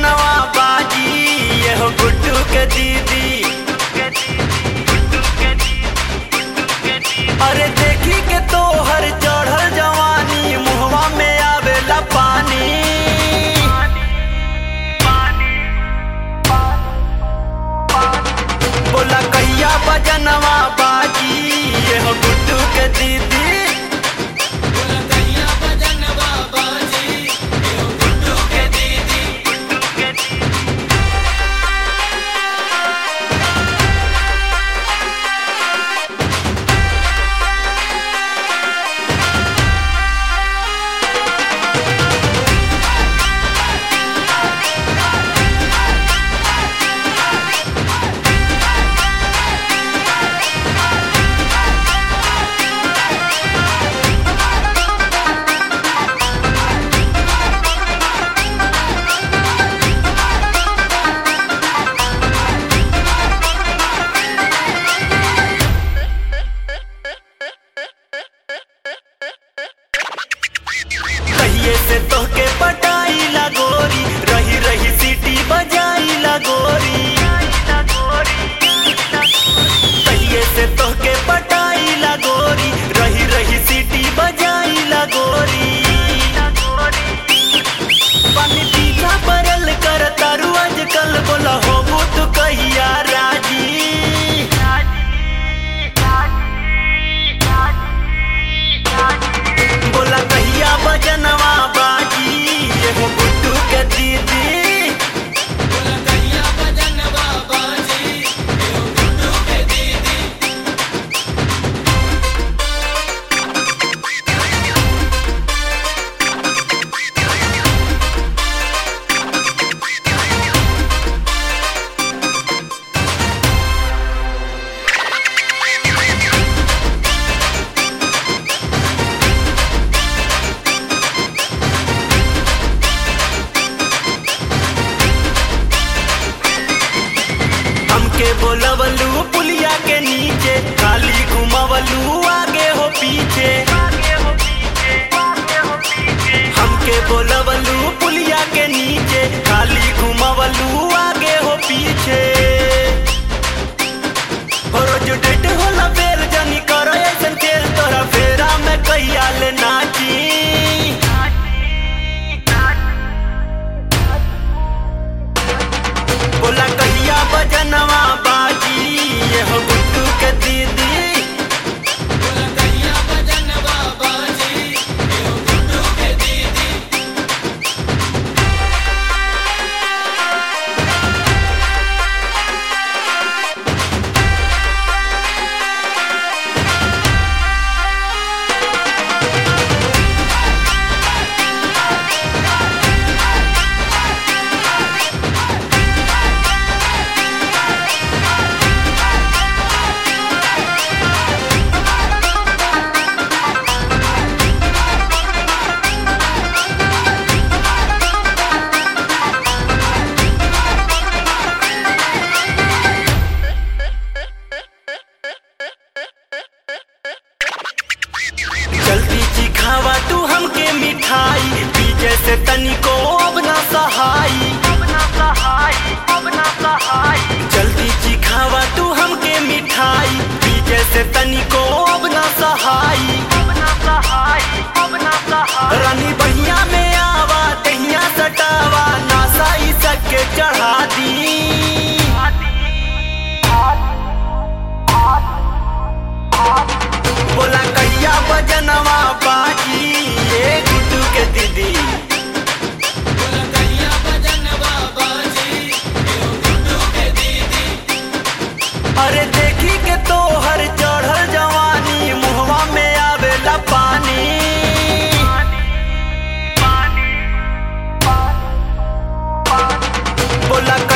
बजनवा बाजी ये हो गुड्डू के दीदी अरे देखी के तो हर चढ़ल जवानी मुहवा में आवेला पानी बोला कहिया बजनवा बाजी ये हो गुड्डू के दीदी कहिए से तोहके पटाई ला गोरी रही रही सीटी बजाई ला गोरी कहिए से तोहके पटाई ला गोरी रही रही सीटी बजाई ला गोरी पानी पीछा परल कर तारू आजकल बोला हो तू कहिया राजी बोला कहिया बजनवा बाजी ये हो गुड्डू के दीदी हमके बोलवलू पुलिया के नीचे खाली घुमावलू आगे हो पीछे हमके बोलवलू पुलिया के नीचे खाली घुमावलू आगे हो पीछे हो रोज डेट होला बेर जानी करो ऐसन खेल तोरा फेरा में कहिया ले नाची बोला कहिया बजनवा बाजी ये हो गुड्डू के दीदी जल्दी चिखावा तू हमके मिठाई पीछे से तनिको अब ना सहाई जल्दी चिखावा तू हमके मिठाई पीछे से तनिको अब ना सहाई रानी बहिया में आवा दहिया सटावा नासा ई सके चढ़ा दी बोला कहिया बजनवा बाजी ये गुड्डू के दीदी अरे देखी के तो हर चढ़ल जवानी मुहवा में आवेला पानी बोला